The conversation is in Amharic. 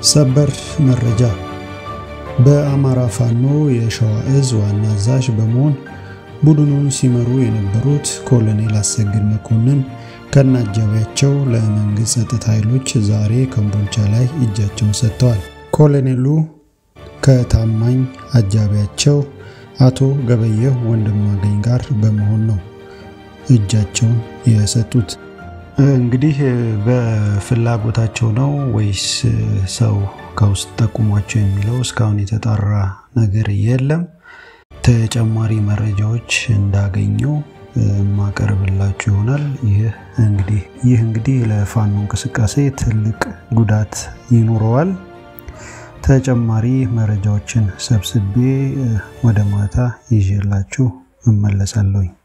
ሰበር መረጃ በአማራ ፋኖ የሸዋ እዝ ዋና አዛዥ በመሆን ቡድኑን ሲመሩ የነበሩት ኮሎኔል አሰግድ መኮንን ከነአጃቢያቸው ለመንግስት ጸጥታ ኃይሎች ዛሬ ኮምቦልቻ ላይ እጃቸውን ሰጥተዋል። ኮሎኔሉ ከታማኝ አጃቢያቸው አቶ ገበየሁ ወንድማገኝ ጋር በመሆን ነው እጃቸውን የሰጡት። እንግዲህ በፍላጎታቸው ነው ወይስ ሰው ከውስጥ ጠቁሟቸው የሚለው እስካሁን የተጣራ ነገር የለም። ተጨማሪ መረጃዎች እንዳገኘው ማቀርብላችሁ ይሆናል። ይህ እንግዲህ ይህ እንግዲህ ለፋኖ እንቅስቃሴ ትልቅ ጉዳት ይኖረዋል። ተጨማሪ መረጃዎችን ሰብስቤ ወደ ማታ ይዤላችሁ እመለሳለሁኝ።